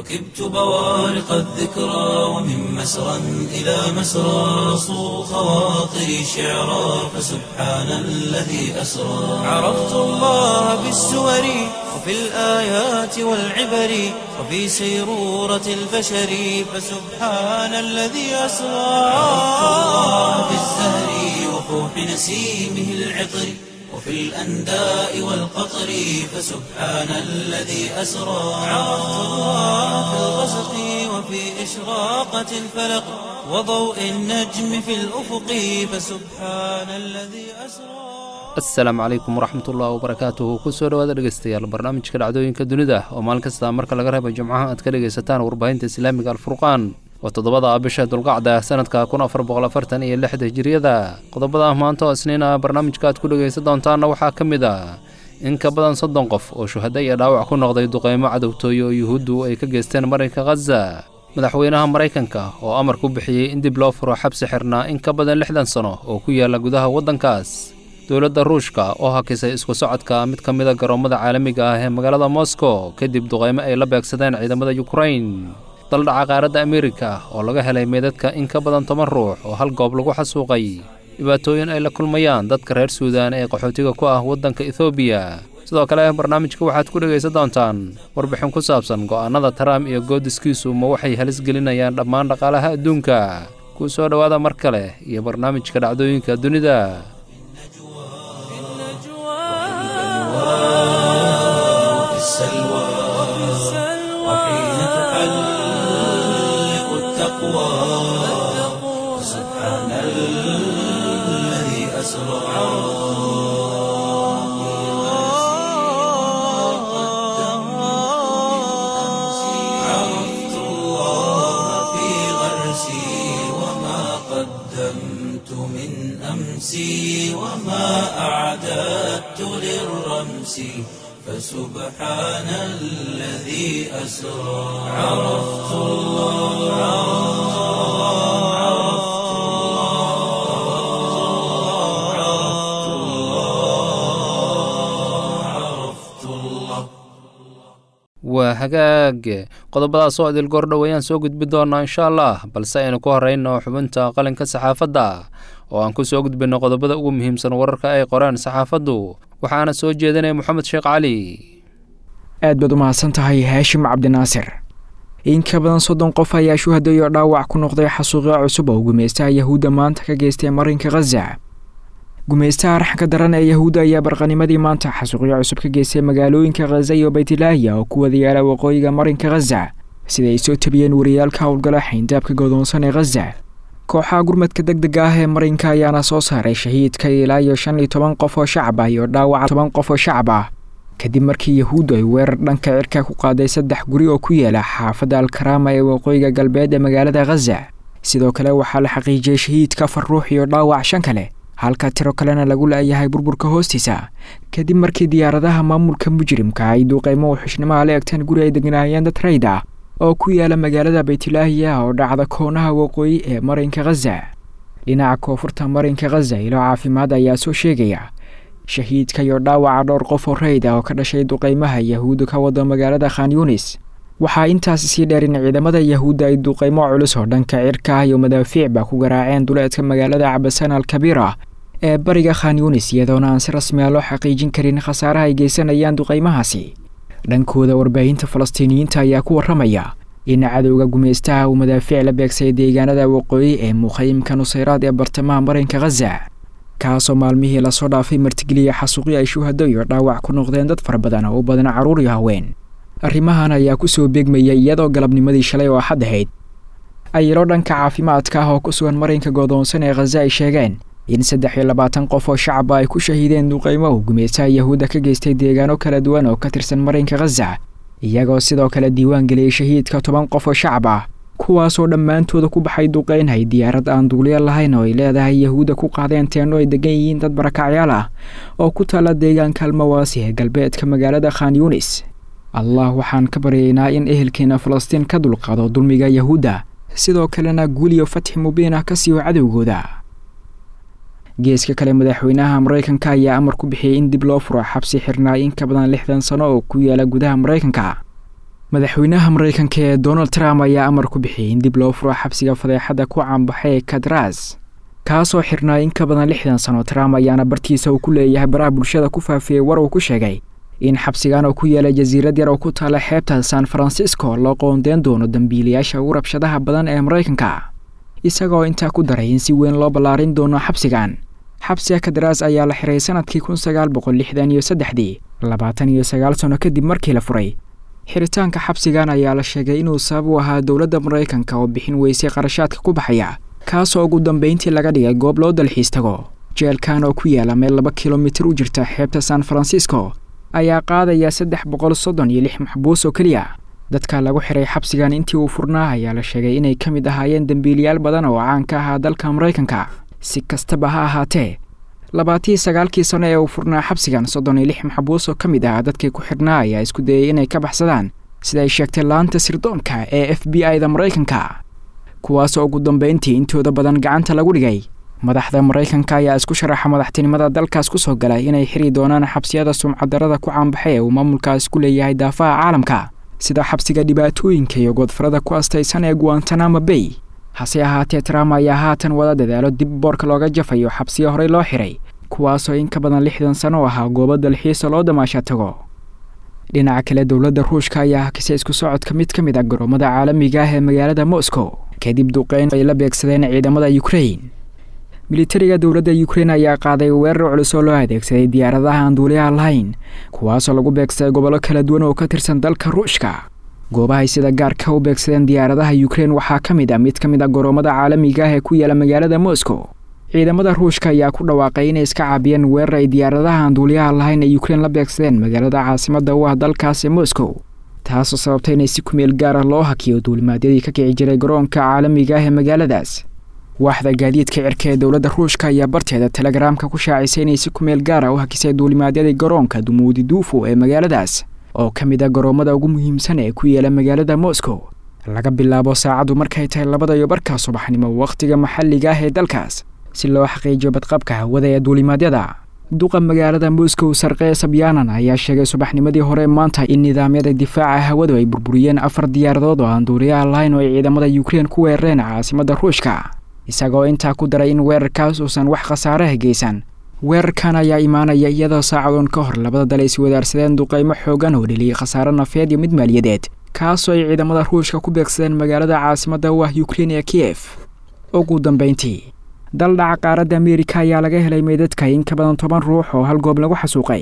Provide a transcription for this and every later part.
ركبت بوارق الذكرى ومن مسرى إلى مسرى صو خواطري شعرا فسبحان الذي أسرى عرفت الله بالسور وفي الآيات والعبر وفي سيرورة البشر فسبحان الذي أسرى عرفت الله بالزهر وفوح نسيمه العطر وفي الأنداء والقطر فسبحان الذي أسرى عرفت الله في الغسق وفي إشراقة الفلق وضوء النجم في الأفق فسبحان الذي أسرى asalaamu calaykum waraxmat ullahi wabarakaatuhu kusoo dhawaada dhegeystayaal barnaamijka dhacdooyinka dunida oo maalin kasta marka laga reeba jimcaha aad ka dhegaysataan warbaahinta islaamiga alfurqaan oo toddobada bisha dulqacda sanadka kun afar boqol afartan iyo lixda hijiriyada qodobada ah maanta oo isniin ah barnaamijka aad ku dhegaysan doontaanna waxaa ka mid ah in ka badan soddon qof oo shuhada iyo dhaawac ku noqday duqeymo cadowtooye oo yuhuuddu ay ka geysteen marinka khaza madaxweynaha maraykanka oo amar ku bixiyey in dib loo furo xabsi xirnaa in ka badan lixdan sano oo ku yaala gudaha waddankaas dowladda ruushka oo hakisay isku socodka mid ka mida garoommada caalamiga ah ee magaalada moscow kadib duqeymo ay la beegsadeen ciidamada yukrain daldhaca qaaradda amerika oo laga helay meedadka in ka badan toban ruux oo hal goob lagu xasuuqay dhibaatooyin ay la kulmayaan dadka reer suudaan ee qaxootiga ku ah waddanka ethoobiya sidoo kale barnaamijka waxaad ku dhegaysan doontaan warbixin ku saabsan go'aanada trump iyo goodiskiisu ma waxay halis gelinayaan dhammaan dhaqaalaha adduunka kuu soo dhowaada mar kale iyo barnaamijka dhacdooyinka dunida في السلوى وحين تحلق التقوى سبحان الذي أسرى عرفت الله في غرسي وما قدمت من أمسي وما أعددت للرمس فسبحان الذي أسرى عرفت الله عرفت الله عرفت الله عرفت الله waa hagaag qodobadaas oo idil goordhow ayaan soo gudbi doonaa insha allah balse aynu ku horeyno xubinta qalinka saxaafadda oo aan ku soo gudbinno qodobada ugu muhiimsan wararka ay qoreen saxaafaddu waxaana soo jeedinaya moxamed sheekh cali aad baad u mahadsan tahay haashim cabdinaasir in ka badan soddon qof ayaa shuhadayo dhaawac ku noqday xasuuqyo cusub oo gumeystaha yahuudda maanta ka geystay marinka khaza gumeystaha arxanka daran ee yahuudda ayaa barqanimadii maanta xasuuqyo cusub ka geystay magaalooyinka khaza iyo baytilaahiya oo ku wada yaala waqooyiga marinka khaza sida ay soo tabiyeen wariyaalka howlgala xayndaabka godoonsan ee khaza kooxaha gurmadka deg dega ah ee marinka ayaana soo saaray shahiidka ilaa iyo shan iyo toban qof oo shacab ah iyo dhaawaca toban qof oo shacab ah kadib markii yahuuddu ay weerar dhanka cirka ku qaaday saddex guri oo ku yaala xaafadda alkaraama ee waqooyiga galbeed ee magaalada khaza sidoo kale waxaa la xaqiijiyey shahiidka afar ruux iyo dhaawac shan kale halka tiro kalena lagu la-yahay burburka hoostiisa kadib markii diyaaradaha maamulka mujrimka ay duuqeymo u xishnimaha la egteen guri ay degnaayeen dad rayd ah oo ku yaala magaalada baytilaahiya oo dhacda koonaha waqooyi ee marinka khaza dhinaca koonfurta marinka khaza ilo caafimaad ayaa soo sheegaya shahiidka iyo dhaawaca dhowr qof oo rayd ah oo ka dhashay duqeymaha yahuudda ka wada magaalada khan yunis waxaa intaasi sii dheer in ciidamada yahuudda ay duqeymo culus oo dhanka cirka ah iyo madaafiicba ku garaaceen duleedka magaalada cabasaan alkabiira ee bariga khan yunis iyadoona aan si rasmi ah loo xaqiijin karin khasaaraha ay geysanayaan duqeymahaasi dhankooda warbaahinta falastiiniyiinta ayaa ku warramaya in cadowga gumeystaha uu madaafiic la beegsay deegaanada waqooyi ee muqayimka nusayraad ee bartamaha marinka khaza kaasoo maalmihii lasoo dhaafay martigeliya xasuuqyo ay shuhado iyo dhaawac ku noqdeen dad fara badan oo u badan carruur iyo haween arrimahan ayaa ku soo beegmaya iyadoo galabnimadii shalay oo axad ahayd ayilo dhanka caafimaadka ah oo ku sugan marinka godoonsan ee khaza ay sheegeen in saddex iyo labaatan qof oo shacaba ay ku shahiideen duqeymo uu gumeystaha yahuudda ka geystay deegaano kala duwan oo ka tirsan marinka khaza iyagoo sidoo kale diiwaan geliyey shahiidka toban qof oo shacab ah kuwaasoo dhammaantooda ku baxay duqeynhay diyaarad aan duuliyo lahayn oo ay leedahay yahuudda ku qaadeen teeno ay degan yihiin dad barakacyaal ah oo ku taalla deegaanka almawaasi ee galbeedka magaalada khan yunis allah waxaan ka baryaynaa in ehelkeena falastiin ka dulqaado dulmiga yahuudda sidoo kalena guuliyo fatxi mubiin ah ka siiyo cadowgooda geeska kale madaxweynaha maraykanka ayaa amar ku bixiyey in dib loo furo xabsi xirnaa in ka badan lixdan sano oo ku yaala gudaha maraykanka madaxweynaha maraykanka ee donald trump ayaa amar ku bixiyey in dib loo furo xabsiga fadeexadda ku caanbaxay ee kadras kaasoo xirnaa in ka badan lixdan sano trump ayaana bartiisa uu ku leeyahay baraha bulshada ku faafiyey war uu ku sheegay in xabsigan oo ku yeelay jasiirad yar oo ku taala xeebta san francisco loo qoondeyn doono dambiilayaasha ugu rabshadaha badan ee maraykanka isagoo intaa ku daray in si weyn loo ballaarin doono xabsigan xabsiga kadaraas ayaa la xiray sanadkii kun sagaal boqol lixdan iyo saddexdii labaatan iyo sagaal sano kadib markii la furay xiritaanka xabsigan ayaa la sheegay inuu sabab u ahaa dowladda maraykanka oo bixin weysay qarashaadka ku baxaya kaasoo ugu dambeyntii laga dhigay goob loo dalxiis tago jeelkan oo ku yaala meel laba kilomitir u jirta xeebta san francisco ayaa qaadaya saddex boqol soddon iyo lix maxbuus oo keliya dadka lagu xiray xabsigan intii uu furnaa ayaa la sheegay inay ka mid ahaayeen dembiiliyaal badan oo caan ka ahaa dalka maraykanka si kastaba ha ahaatee labaatii sagaalkii sano ee uu furnaa xabsigan soddon iyo lix maxbuus oo ka mid ah dadkii ku xidhnaa ayaa isku dayay inay ka baxsadaan sida ay sheegtay laanta sirdoonka ee f b i da maraykanka kuwaasoo ugu dambeyntii intooda badan gacanta lagu dhigay madaxda maraykanka ayaa isku sharaxa madaxtinimada dalkaas ku soo galay inay xiri doonaan xabsiyada sumcadarada ku caanbaxay ee uu maamulkaas ku leeyahay daafaha caalamka sida xabsiga dhibaatooyinka iyo godfarada ku astaysan ee guantanamo bay hase ahaatee trump ayaa haatan wada dadaalo dib boorka looga jafayo xabsiyo horey loo xiray kuwaasoo in ka badan lixdan sano u ahaa goobo dalxiisa loo damaasha tago dhinaca kale dowladda ruushka ayaa hakisay isku socodka mid ka mid ah garoomada caalamiga ah ee magaalada moscow kadib duqeyn ay la beegsadeen ciidamada ukrain militariga dowladda ukrein ayaa qaaday weerar culus oo loo adeegsaday diyaaradaha aan duuliyaha lahayn kuwaasoo lagu beegsaday gobollo kala duwan oo ka tirsan dalka ruushka goobahay sida gaarka u beegsadeen diyaaradaha ukrein waxaa ka mid ah mid ka mid a garoomada caalamiga ah ee ku yaala magaalada moscow ciidamada ruushka ayaa ku dhawaaqay inay iska caabiyeen weerar ay diyaaradaha aan duuliyaha lahayn ee ukrein la beegsadeen magaalada caasimadda u ah dalkaasi moscow taasoo sababtay inay si kumeel gaara loo hakiyo duulimaadyadii ka kici jiray garoonka caalamiga ah ee magaaladaas waaxda gaadiidka cirka ee dowladda ruushka ayaa barteeda telegaraamka ku shaacisay inay si kumeel gaara u hakisay duulimaadyadii garoonka dumuudi duufo ee magaaladaas oo ka mid ah garoomada ugu muhiimsan ee ku yeela magaalada moscow laga bilaabo saacaddu markay tahay labada iyo barka subaxnimo wakhtiga maxalliga ah ee dalkaas si loo xaqiijiyo badqabka hawada ee duulimaadyada duqa magaalada moscow sarqee sabyanan ayaa sheegay subaxnimadii hore maanta in nidaamyada difaaca hawadu ay burburiyeen afar diyaaradood oo aan duuliyaha lahayn oo ay ciidamada ukrein ku weerareen caasimadda ruushka isagoo intaa ku daray in weerarkaas uusan wax khasaaraha geysan weerarkan ayaa imaanaya iyadoo saacadoon ka hor labada dal ay iswadaarsadeen duqaymo xoogan oo dheliyey khasaare nafeed iyo mid maaliyadeed kaasoo ay ciidamada ruushka ku beegsadeen magaalada caasimadda u ah ukrein ee kiyef ugu dambeyntii dal dhaca qaaradda ameerika ayaa laga helay meydadka in ka badan toban ruux oo hal goob lagu xasuuqay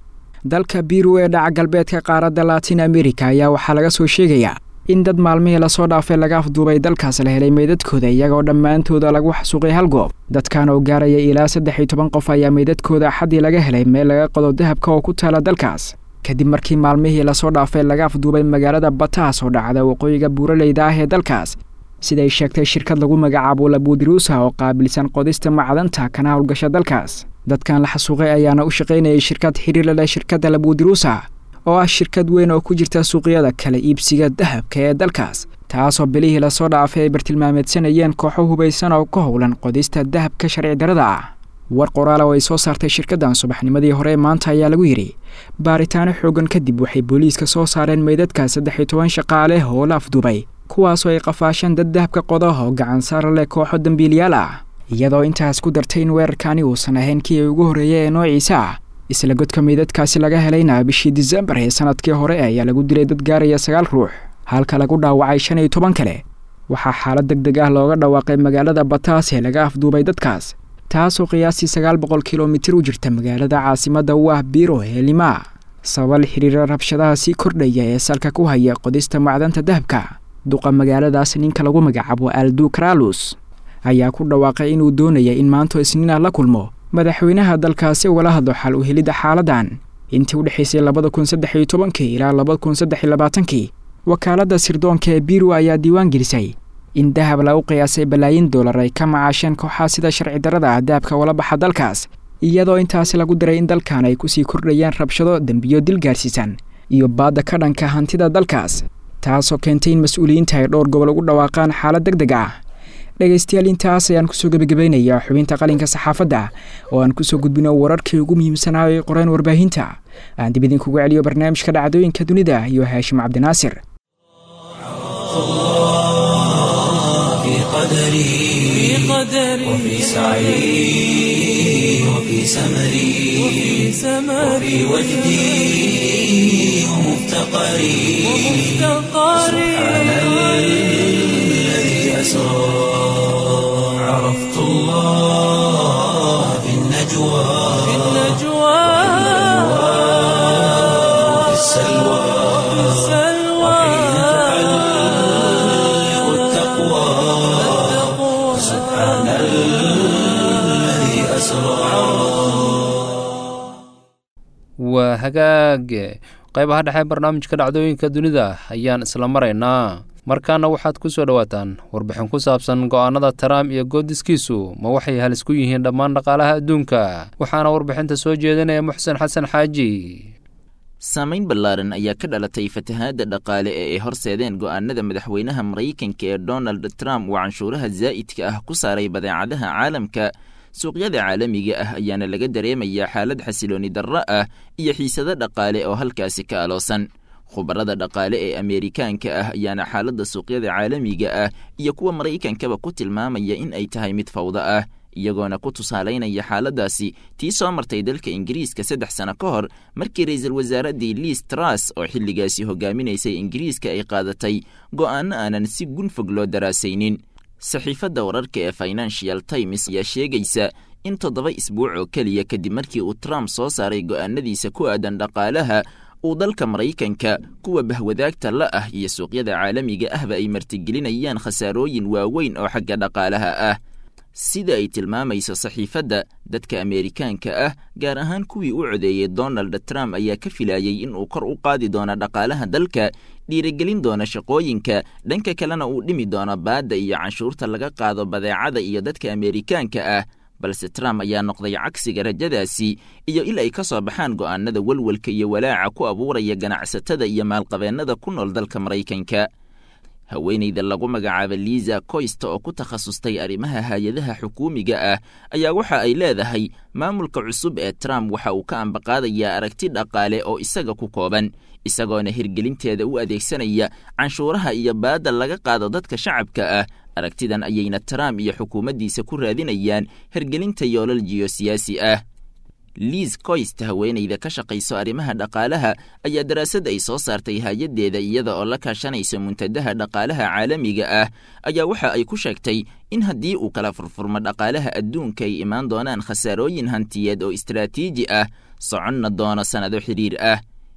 dalka biru ee dhaca galbeedka qaaradda latin america ayaa waxaa laga soo sheegayaa in dad maalmihii lasoo dhaafay laga afduubay dalkaas la helay meydadkooda iyagoo dhammaantooda lagu xasuuqay hal goob dadkan oo gaaraya ilaa saddex iyo toban qof ayaa meydadkooda axaddii laga helay meel laga qodo dahabka oo ku taala dalkaas kadib markii maalmihii lasoo dhaafay laga afduubay magaalada bataas oo dhacda waqooyiga buuraleyda ah ee dalkaas siday sheegtay shirkad lagu magacaabo labudiruusa oo qaabilsan qodista macdanta kana howlgasha dalkaas dadkan la xasuuqay ayaana u shaqaynayay shirkad xiriir la leh shirkadda labudiruusa oo ah shirkad weyn oo ku jirta suuqyada kala iibsiga dahabka ee dalkaas taasoo bilihii lasoo dhaafay ay bartilmaameedsanayeen kooxo hubaysan oo ka howlan qodista dahabka sharci darada ah war qoraala oo ay soo saartay shirkaddan subaxnimadii hore maanta ayaa lagu yidhi baaritaano xoogan kadib waxay booliiska soo saareen meydadka saddex iyo toban shaqaaleh oo la afduubay kuwaasoo ay qafaasheen dad dahabka qodaha oo gacan saara leh kooxo dambiiliyaal ah iyadoo intaas ku dartay in weerarkani uusan ahayn kii ay ugu horreeyay ee noociisa ah isla godka meydadkaasi laga helayna bishii disembar ee sanadkii hore ayaa lagu dilay dad gaaraya sagaal ruux halka lagu dhaawacay shan iyo toban kale waxaa xaalad deg deg ah looga dhawaaqay magaalada bataas ee laga afduubay dadkaas taasoo qiyaastii sagaal boqol kilomitir u jirta magaalada caasimadda u ah biro ee limaa sababa la xiriira rabshadaha sii kordhaya ee salka ku haya qodista macdanta dahabka duqa magaaladaas ninka lagu magacaabo aldu karalus ayaa ku dhawaaqay inuu doonaya in maanto isniina la kulmo madaxweynaha dalkaasi ugala hadlo xal u helidda xaaladan intii u dhexaysay labada kun saddex iyo tobankii ilaa labada kun saddex iyo labaatankii wakaaladda sirdoonka ee biru ayaa diiwaan gelisay in dahab lagu qiyaasay balaayin dollar ay ka macaasheen kooxaha sida sharci darada ah dahabka wala baxa dalkaas iyadoo intaasi lagu daray in dalkan ay kusii kordhayaan rabshado dembiyo dil gaarsiisan iyo baadda ka dhanka hantida dalkaas taasoo keentay in mas-uuliyiinta ay dhowr gobol ugu dhawaaqaan xaalad deg deg ah dhegaystayaal intaas ayaan kusoo gebagabaynayaa xubinta qalinka saxaafadda oo aan kusoo gudbino wararkii ugu muhiimsanaa ee qoreen warbaahinta aan dib idinkugu celiyo barnaamijka dhacdooyinka dunida iyo haashim cabdinaasir عرفت الله في قدري وفي سعي وفي سمري وفي وجدي ومفتقري سبحان الذي أسرى عرفت الله في النجوى وفي السلوى وحين تحلق التقوى سبحان الذي أسرى waa hagaag qaybaha dhexe barnaamijka dhacdooyinka dunida ayaan isla maraynaa markaana waxaad ku soo dhowaataan warbixin ku saabsan go'aanada trump iyo goodiskiisu ma waxay halis ku yihiin dhammaan dhaqaalaha adduunka waxaana warbixinta soo jeedinaya muxsen xasan xaaji saamayn ballaaran ayaa ka dhalatay fatahaadda dhaqaale ee ay horseedeen go'aanada madaxweynaha maraykanka ee donald trump uu canshuuraha zaa'idka ah ku saaray badeecadaha caalamka suuqyada caalamiga ah ayaana laga dareemayaa xaalad xasilooni darro ah iyo xiisado dhaqaale oo halkaasi ka aloosan khubarada dhaqaale ee ameerikaanka ah ayaana xaaladda suuqyada caalamiga ah iyo kuwa maraykankaba ku tilmaamaya in ay tahay mid fawda ah iyagoona ku tusaalaynaya xaaladdaasi tii soo martay dalka ingiriiska saddex sano ka hor markii ra'iisul wasaaraddii liis tras oo xilligaasi hogaaminaysay ingiriiska ay qaadatay go'aano aanan si gunfog loo daraasaynin saxiifadda wararka ee financial times ayaa sheegaysa in toddoba isbuuc oo keliya kadib markii uu trump soo saaray go'aanadiisa ku aadan dhaqaalaha uu dalka maraykanka kuwa bahwadaagta la ah iyo suuqyada caalamiga ahba ay martigelinayaan khasaarooyin waaweyn oo xagga dhaqaalaha ah sida ay tilmaamayso saxiifadda dadka ameerikaanka ah gaar ahaan kuwii u codeeyey donald trump ayaa ka filayey in uu kor u qaadi doono dhaqaalaha dalka dhiirigelin doona shaqooyinka dhanka kalena uu dhimi doono baadda iyo canshuurta laga qaado badeecada iyo dadka ameerikaanka ah balse trump ayaa noqday cagsiga rajadaasi iyo il ay ka soo baxaan go'aanada welwelka iyo walaaca ku abuuraya ganacsatada iyo maalqabeennada ku nool dalka maraykanka haweenayda lagu magacaaba liisa koysta oo ku takhasustay arrimaha hay-adaha xukuumiga ah ayaa waxa ay leedahay maamulka cusub ee trump waxa uu ka ambaqaadayaa aragti dhaqaale oo isaga ku kooban isagoona hirgelinteeda u adeegsanaya canshuuraha iyo baadda laga qaado dadka shacabka ah aragtidan ayayna trump iyo xukuumaddiisa ku raadinayaan hirgelinta yoolal jiyosiyaasi ah liis koyst haweenayda ka shaqayso arrimaha dhaqaalaha ayaa daraasad ay soo saartay hay-addeeda iyada oo la kaashanayso muntadaha dhaqaalaha caalamiga ah ayaa waxa ay ku sheegtay in haddii uu kala furfurmo dhaqaalaha adduunka ay imaan doonaan khasaarooyin hantiyeed oo istaraatiiji ah soconna doono sannado xidhiir ah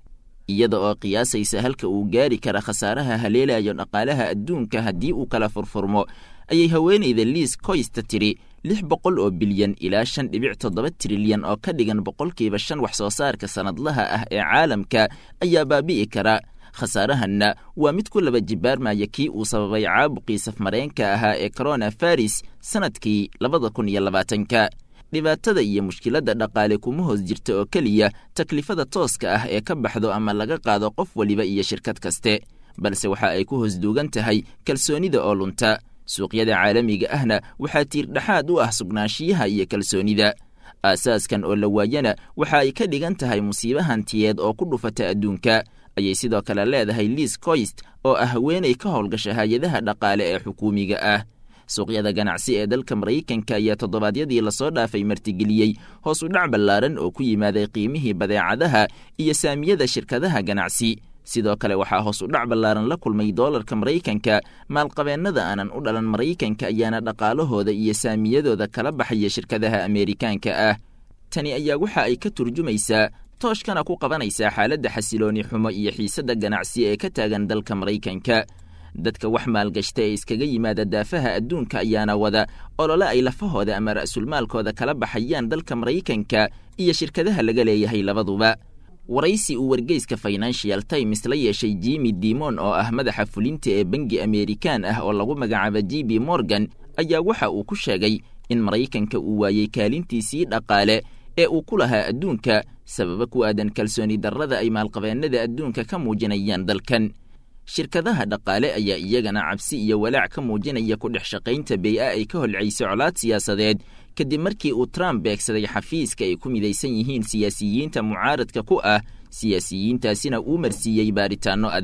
iyada oo qiyaasaysa halka uu gaari kara khasaaraha haleelayo dhaqaalaha adduunka haddii uu kala furfurmo ayay haweenayda liis koysta tidhi lix boqol oo bilyan ilaa shan dhibic toddoba trilyan oo ka dhigan boqolkiiba shan wax soo saarka sannadlaha ah ee caalamka ayaa baabi'i kara khasaarahanna waa mid ku laba jibaarmaya kii uu sababay caabuqii safmareenka ahaa ee corona faris sannadkii labada kun iyo labaatanka dhibaatada iyo mushkiladda dhaqaale kuma hoos jirta oo keliya taklifada tooska ah ee ka baxdo ama laga qaado qof weliba iyo shirkad kaste balse waxa ay ku hoos duugan tahay kalsoonida oo lunta suuqyada caalamiga ahna waxaa tiirdhexaad u ah sugnaanshiyaha iyo kalsoonida aasaaskan oo la waayana waxa ay ka dhigan tahay musiibo hantiyeed oo ku dhufata adduunka ayay sidoo kale leedahay liis koyst oo ah haweenay ka howlgasha hay-adaha dhaqaale ee xukuumiga ah suuqyada ganacsi ee dalka maraykanka ayaa toddobaadyadii lasoo dhaafay martigeliyey hoos u dhac ballaaran oo ku yimaaday qiimihii badeecadaha iyo saamiyada shirkadaha ganacsi sidoo kale waxaa hoos u dhac ballaaran la kulmay doolarka maraykanka maalqabeennada aanan u dhalan maraykanka ayaana dhaqaalahooda iyo saamiyadooda kala baxaya shirkadaha ameerikaanka ah tani ayaa waxa ay ka turjumaysaa tooshkana ku qabanaysaa xaaladda xasilooni xumo iyo xiisadda ganacsi ee ka taagan dalka maraykanka dadka wax maalgashta ee iskaga yimaada daafaha adduunka ayaana wada olole ay lafahooda ama ra'sulmaalkooda kala baxayaan dalka maraykanka iyo shirkadaha laga leeyahay labaduba waraysi uu wargeyska financial times la yeeshay jimi dimon oo ah madaxa fulinta ee bangi ameerikaan ah oo lagu magacaaba j b morgan ayaa waxa uu ku sheegay in maraykanka uu waayey kaalintiisii dhaqaale ee uu ku lahaa adduunka sababa ku aadan kalsooni darrada ay maalqabeennada adduunka ka muujinayaan dalkan shirkadaha dhaqaale ayaa iyagana cabsi iyo walaac ka muujinaya ku dhex shaqaynta bey-a ay ka holcayso colaad siyaasadeed kadib markii uu trump beegsaday xafiiska ay ku midaysan yihiin siyaasiyiinta mucaaradka ku ah siyaasiyiintaasina uu marsiiyey baaritaanno adag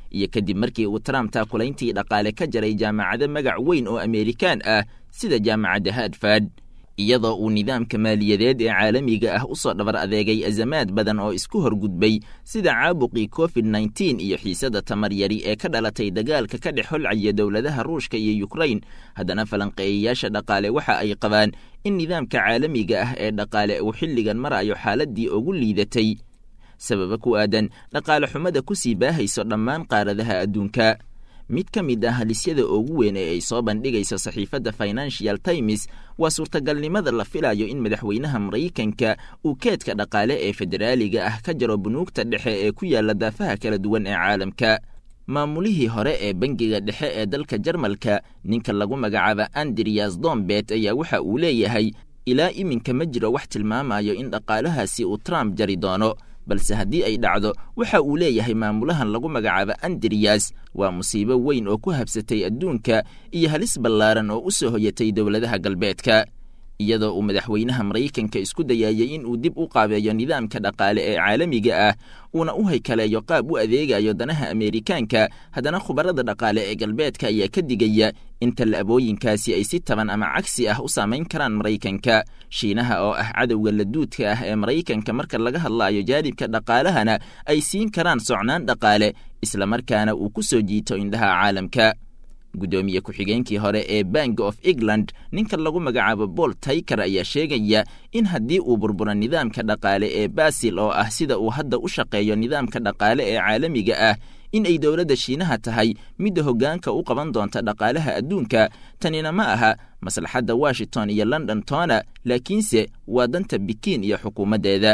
iyo kadib markii uu trump taakulayntii dhaqaale ka jaray jaamacado magac weyn oo amerikaan ah sida jaamacadda hadford iyadoo uu nidaamka maaliyadeed ee caalamiga ah u soo dhabar adeegay azamaad badan oo isku horgudbay sida caabuqii covid nneteen iyo xiisada tamaryari ee ka dhalatay dagaalka ka dhex holcaya dowladaha ruushka iyo yukrain haddana falanqeeyayaasha dhaqaale waxa ay qabaan in nidaamka caalamiga ah ee dhaqaale uu xilligan marayo xaaladii ugu liidatay sababa ku aadan dhaqaale xumada ku sii baahayso dhammaan qaaradaha adduunka mid ka mid ah halisyada ugu weyn ee ay soo bandhigayso saxiifadda financial times waa suurtagalnimada la filayo in madaxweynaha maraykanka uu keedka dhaqaale ee federaaliga ah ka jaro bunuugta dhexe ee ku yaalla daafaha kala duwan ee caalamka maamulihii hore ee bangiga dhexe ee dalka jarmalka ninka lagu magacaaba andriyas dombet ayaa waxa uu leeyahay ilaa iminka ma jiro wax tilmaamayo in dhaqaalahaasi uu trump jari doono balse haddii ay dhacdo waxa uu leeyahay maamulahan lagu magacaabo andriyas waa musiibo weyn oo ku habsatay adduunka iyo halis ballaaran oo u soo hoyatay dowladaha galbeedka iyadoo uu madaxweynaha maraykanka isku dayayay in uu dib u qaabeeyo nidaamka dhaqaale ee caalamiga ah uuna u haykaleeyo qaab u adeegayo danaha ameerikaanka haddana khubarada dhaqaale ee galbeedka ayaa ka digaya in tallaabooyinkaasi ay si taban ama cagsi ah u saamayn karaan maraykanka shiinaha oo ah cadowga laduudka ah ee maraykanka marka laga hadlaayo jaanibka dhaqaalahana ay siin karaan socnaan dhaqaale islamarkaana uu ku soo jiito indhaha caalamka guddoomiye ku-xigeenkii hore ee bank of england ninka lagu magacaabo bool tayker ayaa sheegaya in haddii uu burburo nidaamka dhaqaale ee basil oo ah sida uu hadda u shaqeeyo nidaamka dhaqaale ee caalamiga ah in ay dowladda shiinaha tahay midda hoggaanka u qaban doonta dhaqaalaha adduunka tanina ma aha maslaxadda washington iyo london tona laakiinse waa danta bikiin iyo xukuumaddeeda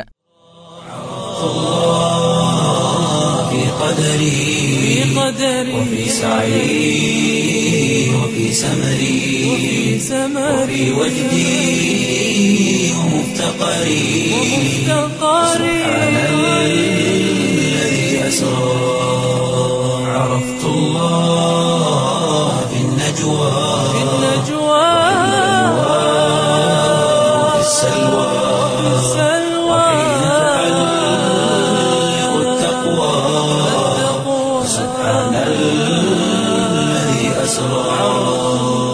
في قدري وفي سعي وفي سمري وفي وجدي ومفتقري سبحان الذي أسرى عرفت الله في النجوى وفي السلوى وحين تحلق التقوى سبحان الذي أسرى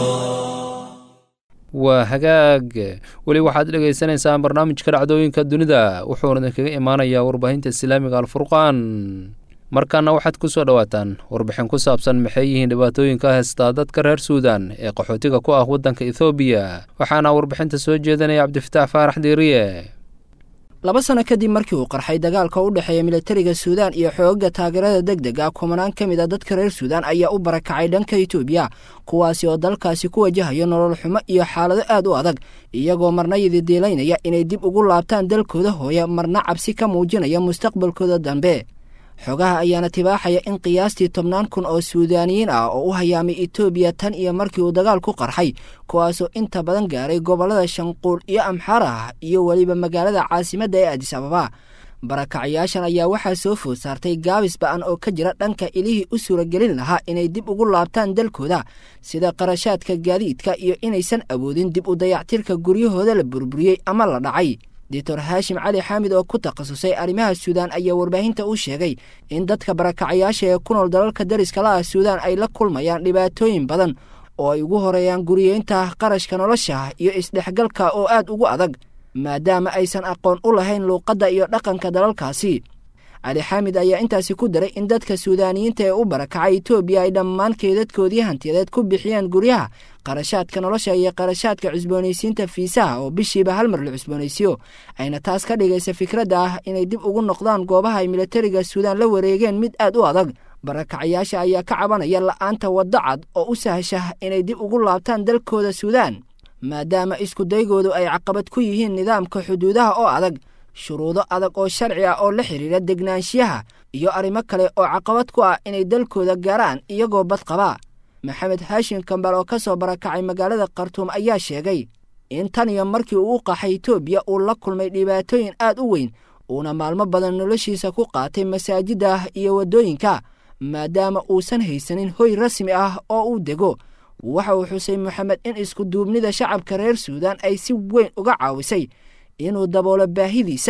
waa hagaag weli waxaad dhegaysaneysaan barnaamijka dhacdooyinka dunida wuxuuna idinkaga imaanayaa warbaahinta islaamiga alfurqaan markaana waxaad ku soo dhowaataan warbixin ku saabsan maxay yihiin dhibaatooyinka haystaa dadka reer suudan ee qaxootiga ku ah waddanka ethoobiya waxaana warbixinta soo jeedanaya cabdifitaax faarax diiriye laba sano kadib markii uu qarxay dagaalka u dhexeeya militariga suudaan iyo xoogaga taageerada deg deg ah kumanaan ka mid a dadka reer suudaan ayaa u barakacay dhanka itoobiya kuwaasi oo dalkaasi ku wajahayo nolol xumo iyo xaalado aad u adag iyagoo marna yididiilaynaya inay dib ugu laabtaan dalkooda hooya marna cabsi ka muujinaya mustaqbalkooda dambe xogaha ayaana tibaaxaya in qiyaastii tobnaan kun oo suudaaniyiin ah oo u hayaamay etoobiya tan iyo markii uu dagaal ku qarxay kuwaasoo inta badan gaaray gobollada shanquul iyo amxaar ah iyo weliba magaalada caasimadda ee adis ababa barakacayaashan ayaa waxaa soo food saartay gaabis ba-an oo ka jira dhanka ilihii u suuragelin lahaa inay dib ugu laabtaan dalkooda sida qarashaadka gaadiidka iyo inaysan awoodin dib u dayactirka guryahooda la burburiyey ama la dhacay doctor haashim cali xaamid oo ku takhasusay arrimaha suudaan ayaa warbaahinta u sheegay in dadka barakacayaasha ee ku nool dalalka dariska la ah suudaan ay la kulmayaan dhibaatooyin badan oo ay ugu horeeyaan guriyeynta qarashka nolosha iyo isdhexgalka oo aad ugu adag maadaama aysan aqoon u lahayn luuqadda iyo dhaqanka dalalkaasi cali xaamid ayaa intaasi ku daray in dadka suudaaniyiinta ee u barakacay etoobiya ay dhammaan keedadkoodii hantiyadeed ku bixiyeen guryaha qarashaadka nolosha iyo qarashaadka cusboonaysiinta fiisaha oo bishiiba hal mar la cusboonaysiyo ayna taas ka dhigaysa fikradda ah inay dib ugu noqdaan goobaha ay militariga suudaan la wareegeen mid aad u adag barakacayaasha ayaa ka cabanaya la'aanta waddo cad oo u sahasha inay dib ugu laabtaan dalkooda suudaan maadaama iskudaygoodu ay caqabad ku yihiin nidaamka xuduudaha oo adag shuruudo adag oo sharci ah oo la xidhiira degnaanshiyaha iyo arrimo kale oo caqabad ku ah inay dalkooda gaaraan iyagoo bad qaba maxamed haashin kambal oo ka soo barakacay magaalada khartuum ayaa sheegay in tan iyo markii uu u qaxay etoobiya uu la kulmay dhibaatooyin aad u weyn uuna maalmo badan noloshiisa ku qaatay masaajidda iyo waddooyinka maadaama uusan haysanin hoy rasmi ah oo uu dego waxa uu xusay moxamed in iskuduubnida shacabka reer suudaan ay si weyn uga caawisay inuu daboolo baahidiisa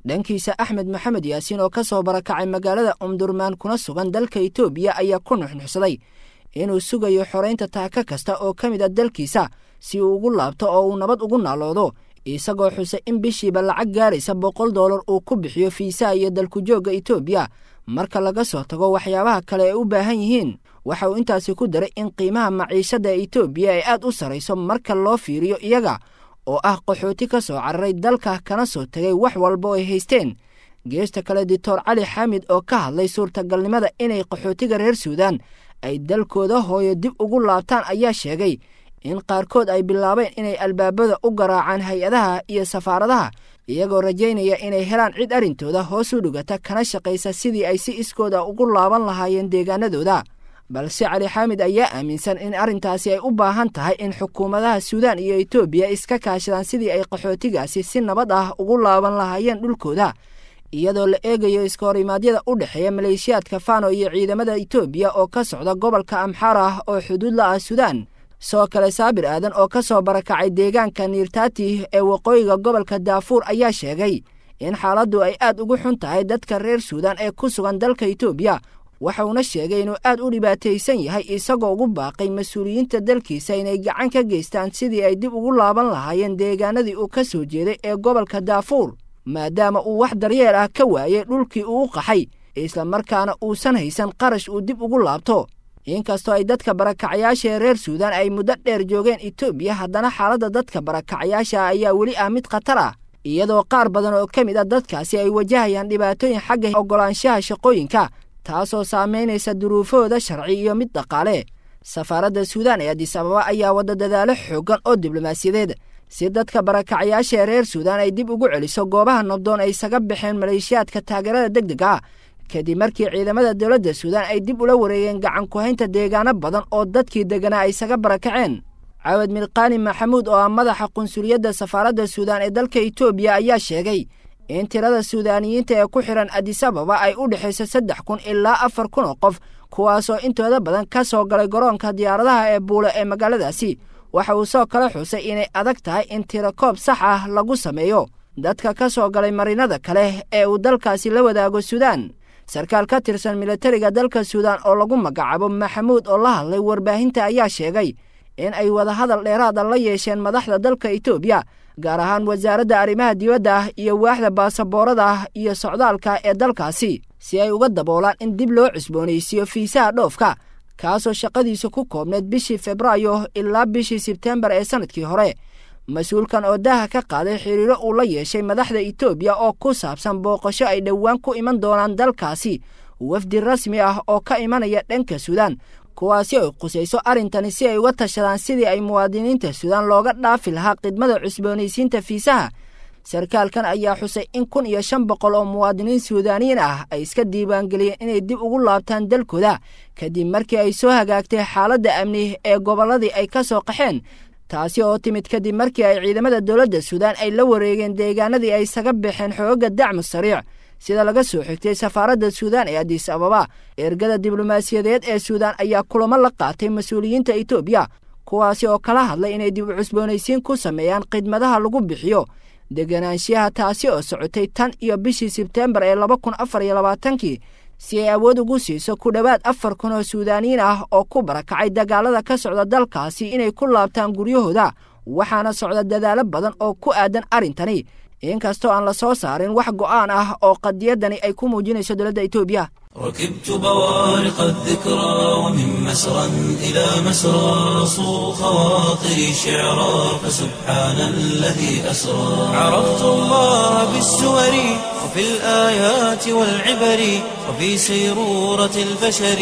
dhankiisa axmed maxamed yaasiin oo ka soo barakacay magaalada umdurmaan kuna sugan dalka itoobiya ayaa ku nuxnuxsaday inuu sugayo xoraynta taaka kasta oo ka mid a dalkiisa si uu ugu laabto oo uu nabad ugu naaloodo isagoo xusay in bishiiba lacag gaaraysa boqol doolar uu ku bixiyo fiisaha iyo dalkujoogga itoobiya marka laga soo tago waxyaabaha kale ay u baahan yihiin waxa uu intaasi ku daray in qiimaha maciishadda ee itoobiya ay aad u sarrayso marka loo fiiriyo iyaga oo ah qaxooti ka soo cararay dalka kana soo tegay wax walba oo ay haysteen geesta kale doctor cali xaamid oo ka hadlay suurtagalnimada inay qaxootiga reer suudaan ay dalkooda hooyo dib ugu laabtaan ayaa sheegay in qaarkood ay bilaabeen inay albaabada u garaacaan hay-adaha iyo safaaradaha iyagoo rajaynaya inay helaan cid arrintooda hoos u dhigata kana shaqaysa sidii ay si iskooda ugu laaban lahaayeen deegaanadooda balse cali xaamid ayaa aaminsan in arrintaasi ay u baahan tahay in xukuumadaha suudaan iyo etoobiya iska kaashadaan sidii ay qaxootigaasi si nabad ah ugu laaban lahaayeen dhulkooda iyadoo la eegayo iska horimaadyada u dhexeeya maleeshiyaadka fano iyo ciidamada etoobiya oo ka socda gobolka amxaar ah oo xuduud la ah suudaan soo kale saabir aadan oo ka soo barakacay deegaanka niirtaati ee waqooyiga gobolka daafuur ayaa sheegay in xaaladdu ay aad ugu xun tahay dadka reer suudaan ee ku sugan dalka etoobiya waxauna sheegay inuu aad u dhibaataysan yahay isagoo ugu baaqay mas-uuliyiinta dalkiisa inay gacan ka geystaan sidii ay dib ugu laaban lahaayeen deegaanadii uu ka soo jeeday ee gobolka daafuur maadaama uu wax daryeel ah ka waayey dhulkii uu u qaxay islamarkaana uusan haysan qarash uu dib ugu laabto inkastoo ay dadka barakacayaasha ee reer suudaan ay muddo dheer joogeen etoobiya haddana xaaladda dadka barakacayaasha ayaa weli ah mid khatar ah iyadoo qaar badan oo ka mid a dadkaasi ay wajahayaan dhibaatooyin xagga oggolaanshaha shaqooyinka taasoo saamaynaysa duruufahooda sharci iyo mid dhaqaale safaaradda suudaan ee adis ababa ayaa wadda dadaalo xooggan oo diblomaasiyadeed si dadka barakacayaasha ee reer suudaan ay dib ugu celiso goobaha nabdoon ay isaga baxeen maleeshiyaadka taageerada deg deg ah kadib markii ciidamada dowladda suudaan ay dib ula wareegeen gacan ku-haynta deegaano badan oo dadkii degganaa ay isaga barakaceen cawad mirqaani maxamuud oo ah madaxa qunsuliyadda safaaradda suudaan ee dalka etoobiya ayaa sheegay in tirada suudaaniyiinta ee ku xidhan adisababa ay u dhexayso saddex kun ilaa afar kun oo qof kuwaasoo intooda badan ka soo galay garoonka diyaaradaha ee buule ee magaaladaasi waxa uu soo kala xusay inay adag tahay in tirakoob sax ah lagu sameeyo dadka ka soo galay marinada kale ee uu dalkaasi la wadaago suudaan sarkaal ka tirsan militariga dalka suudaan oo lagu magacaabo maxamuud oo la hadlay warbaahinta ayaa sheegay in ay wadahadal dheeraada la yeesheen madaxda dalka etoobiya gaar ahaan wasaaradda arrimaha dibadda ah iyo waaxda baasaboorada ah iyo socdaalka ee dalkaasi si ay uga daboolaan in dib loo cusboonaysiiyo fiisaha dhoofka kaasoo shaqadiisu ku koobneyd bishii febraayo ilaa bishii sebtembar ee sannadkii hore mas-uulkan oo daaha ka qaaday xiriiro uu la yeeshay madaxda etoobiya oo ku saabsan booqasho ay dhowaan ku iman doonaan dalkaasi wafdi rasmi ah oo ka imanaya dhanka suudaan kuwaasi ay qusayso arrintani si ay uga tashadaan sidii ay muwaadiniinta suudaan looga dhaafi lahaa khidmada cusboonaysiinta fiisaha sarkaalkan ayaa xusay in kun iyo shan boqol oo muwaadiniin suudaaniyiin ah ay iska diiwaangeliyeen inay dib ugu laabtaan dalkooda kadib markii ay soo hagaagtay xaaladda amni ee gobolladii ay ka soo qaxeen taasi oo timid kadib markii ay ciidamada dowladda suudaan ay la wareegeen deegaanadii ay isaga baxeen xoogga dacmu sariic sida laga soo xigtay safaaradda suudaan ee adis ababa ergada diblomaasiyadeed ee suudaan ayaa kulamo la qaatay mas-uuliyiinta etoobiya kuwaasi oo kala hadlay inay dib u cusboonaysiin ku sameeyaan khidmadaha lagu bixiyo deganaanshiyaha taasi oo socotay tan iyo bishii sebteembar ee laba kun afar iyo labaatankii si ay awood ugu siiso ku dhowaad afar kun oo suudaaniyiin ah oo ku barakacay dagaalada ka socda dalkaasi inay ku laabtaan guryahooda waxaana socda dadaalo badan oo ku aadan arrintani inkastoo aan la soo saarin wax go'aan ah oo qadiyadani ay ku muujinayso dowladda etoobiya ركبت بوارق الذكرى ومن مسرى إلى مسرى صو خواطري شعرا فسبحان الذي أسرى عرفت الله بالسور وفي الآيات والعبر وفي سيرورة البشر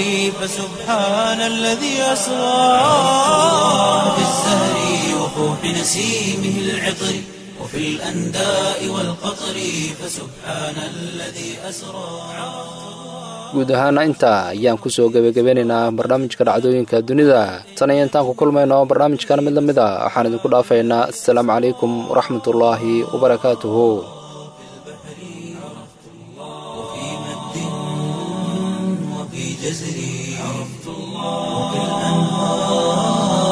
فسبحان الذي أسرى في الزهر وفوح نسيمه العطر وفي الأنداء والقطر فسبحان الذي أسرى guud ahaana intaa ayaan kusoo gebagabeynaynaa barnaamijka dhacdooyinka dunida tan iyo intaan ku kulmayno barnaamijkan mid la mid a waxaan idinku dhaafaynaa assalaamu calaykum waraxmatullaahi wabarakaatuhu وفي مد وفي جزر عرفت الله وفي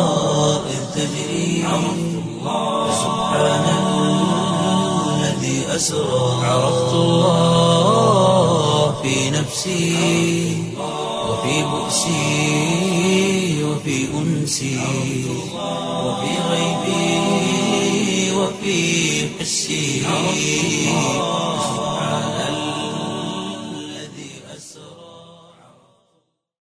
الأنهار إذ تجري عرفت الله سبحان الذي أسرى عرفت الله في نفسي وفي بؤسي وفي أنسي وفي غيبي وفي حسي